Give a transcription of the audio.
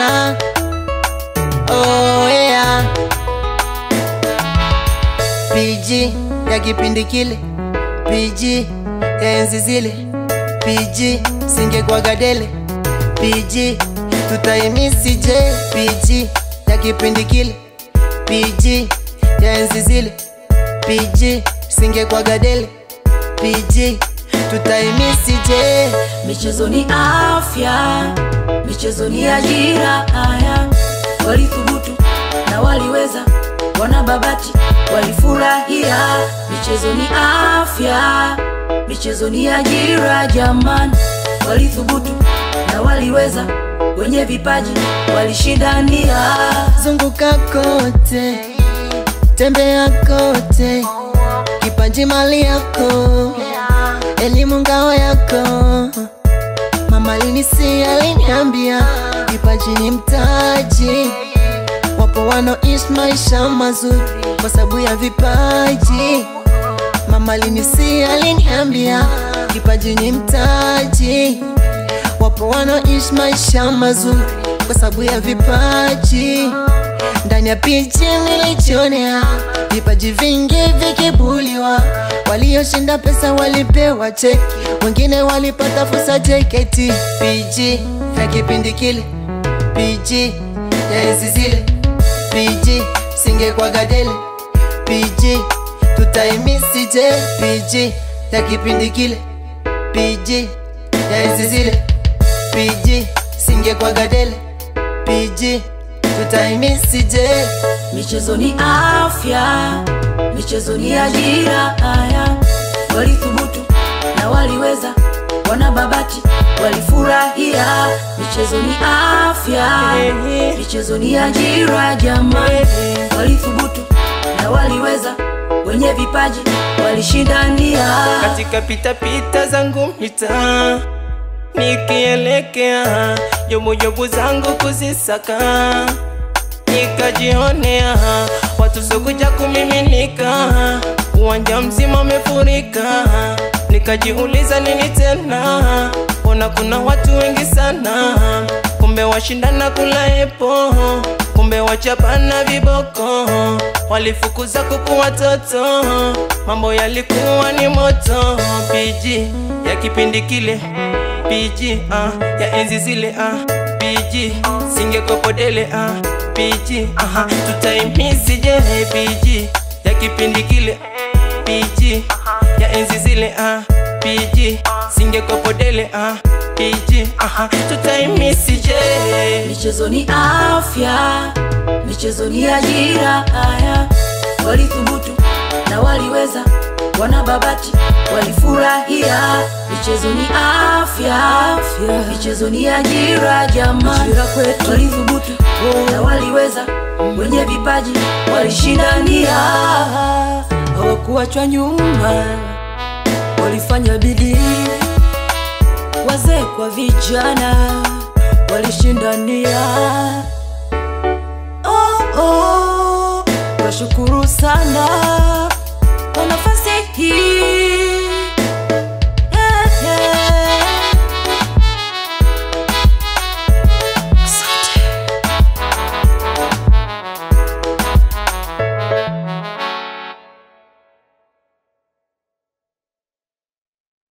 sana oh, yeah. PG ya kipindi kile PG ya enzi zile PG singekwa gadele PG tutaimisi je PG ya kipindi kile PG ya enzi zile PG singekwa gadele PG tutaimisi je Michezo ni afya, michezo ni ajira. Haya, walithubutu na waliweza, wanababati walifurahia. Michezo ni afya, michezo ni ajira. Jamani, walithubutu na waliweza, wenye vipaji walishindania. zunguka kote, tembea kote, kipaji mali yako, elimu ngao yako. Mama linisi aliniambia kipaji ni mtaji, wapo wanaoishi maisha mazuri kwa sababu ya vipaji. Mama linisi aliniambia kipaji ni mtaji, wapo wanaoishi maisha mazuri kwa sababu ya vipaji. Ndani ya pichi nilijionea vipaji vingi vikibuliwa, walioshinda pesa walipewa cheki, wengine walipata fursa JKT. PG ya kipindi kile, PG ya enzi zile, PG singekwa gadele, PG tutaimisi je, PG ya kipindi kile, PG ya enzi zile, PG singekwa gadele, PG tutaimisi je. Michezo ni afya, michezo ni ajira. Haya, walithubutu na waliweza, wanababati walifurahia. Michezo ni afya, michezo ni ajira. Jamani, walithubutu na waliweza, wenye vipaji walishindania. katika pitapita zangu mitaa nikielekea jobujobu zangu kuzisaka nikajionea watu sokuja kumiminika uwanja mzima umefurika nikajiuliza nini tena ona kuna watu wengi sana kumbe washindana kula epo kumbe wachapana viboko walifukuza kuku watoto mambo yalikuwa ni moto pg ya kipindi kile pg ah, ya enzi zile ah, pg singekopodele ah, pg aha, tutaimisi je pg ya kipindi kile pg ya enzi zile ah, pg singekopodele ah, pg aha, tutaimisi je Michezo ni afya, michezo ni ajira. Haya, walithubutu na waliweza, wanababati walifurahia. Michezo ni afya, michezo ni ajira. Jamani, walithubutu na waliweza, wenye vipaji walishindania. Hawakuachwa nyuma, walifanya bidii wazee kwa vijana walishindania. Oh, oh, washukuru sana kwa nafasi hii